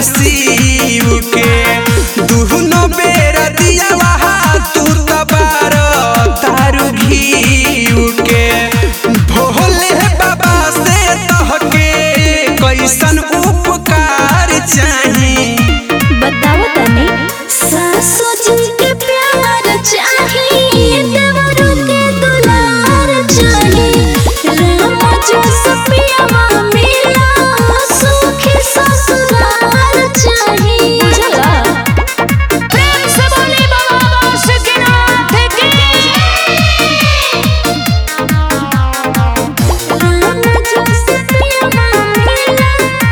शिव के दुहनो बेरा दिया वहा तू तबार तारू घीव के भोले बाबा से तहके कैसन उपकार चाही बताओ तनी सासू जी के प्यार चाहिए देवरों के दुलार चाहिए राम जो सपिया मिला सुखी ससुराल चाहिए बुझला प्रेम से बोली बाबा बासुकीनाथ की राम जो सपिया मिला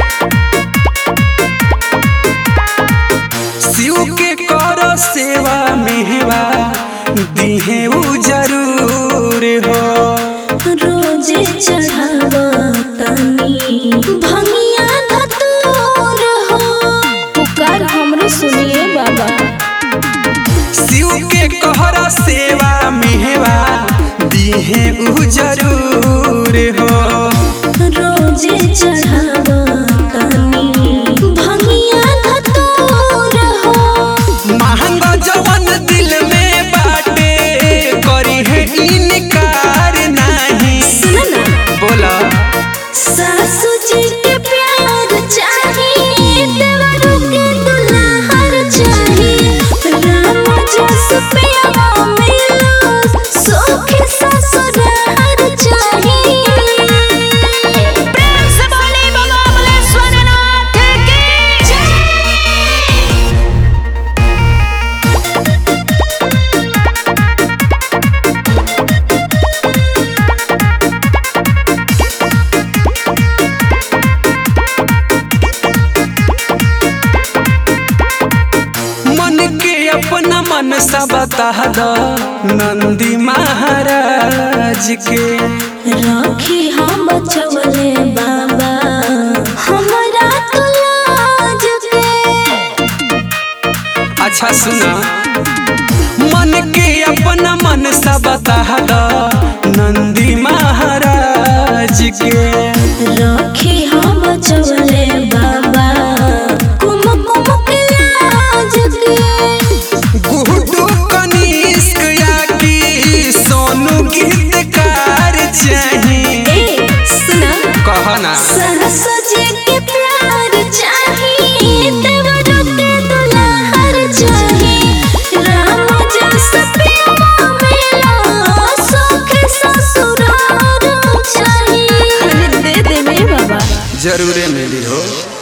शिव के कर सेवा मेहवा दिहे उ जरूर हो रोजे चढ़ावा तनी भंगिया धतूर हो पुकार हमरे सुनिए बाबा शिव के कहर सेवा मेहवा दिहे उ जरूर हो रोजे चढ़ावा तनी भंगिया धतूर हो महंग जवन दिल में बाटे करी है इनकार नहीं सुन ना बोला सासू जी के प्यार चाहिए देवरों के दुल्हन चाहिए राम जस प्यारा मिलो सुखी ससुराल चाहिए प्रेम से बोले बाबा बलेश्वरनाथ की जय मन के अपना मन सा बता द नंदी महाराज के राखी हम बचवले बाबा हमरा तो लाज के अच्छा सुना मन के अपना मन सा बता द नंदी महाराज के राखी हम बचवले बाबा कुम कुम के लाज के गुड्डू कनिष्क या की सोनू गीतकार चाहिए ए सुना कहना सरस जी के प्यार चाहिए देवरों के दुल्हन चाहिए राम जस प्यारा मिला सुख ससुराल चाहिए दे दे मेरे बाबा जरूरे मिली हो